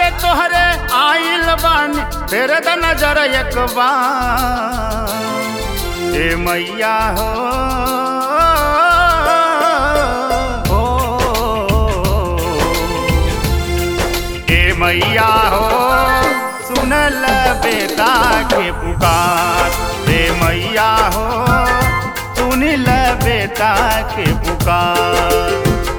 पे तोहरे आइल बानी तेरे द नजर एक बार ए मैया हो ए मैया हो सुनल बेटा के पुकार ए मैया हो सुनिल बेटा के पुकार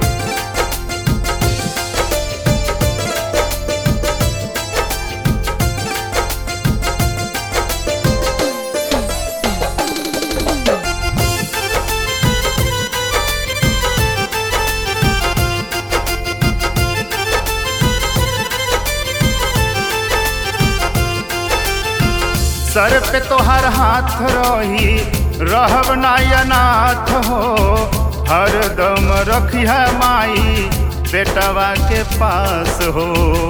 सर पे तोहर हाथ रही रहब नायनाथ हो हरदम रखी है माई बेटवा के पास हो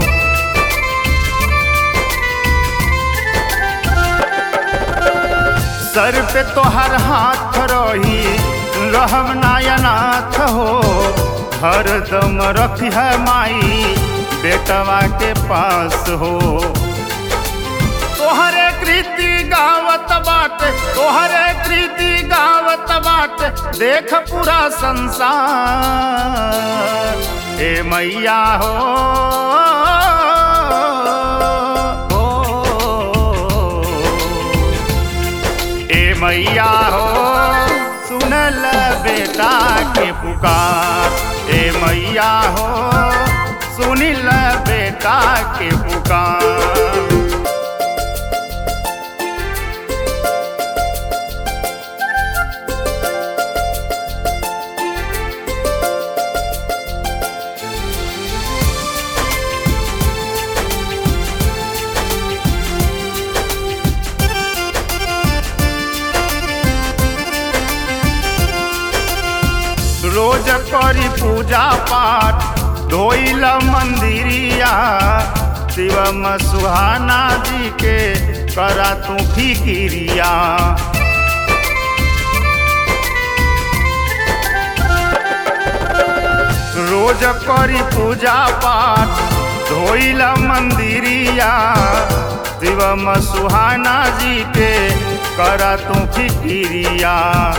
सर पे तोहर हाथ रही रहब नायनाथ हो हरदम रखी है माई बेटवा के पास हो तोहरे कृति गावत बाटे तोहरे कृति गावत बाटे देख पूरा संसार ए मैया हो ए मैया हो सुनल बेटा के पुकार ए मैया हो सुनिल बेटा के पुकार रोज करी पूजा पाठ धोइल मंदिरिया शिवम सुहाना जी के करा तू फिकिरिया रोज करी पूजा पाठ धोइल मंदिरिया शिवम सुहाना जी के करा तू फिकिरिया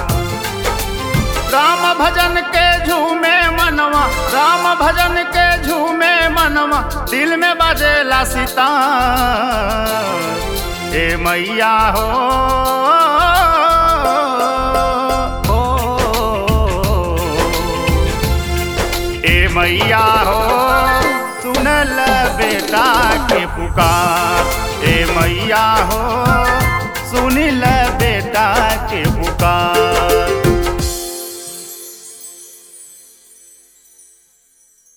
राम भजन के झूमे मनवा राम भजन के झूमे मनवा दिल में बजेला सीता ए मैया हो ए मैया हो सुनल बेटा के पुकार ए मैया हो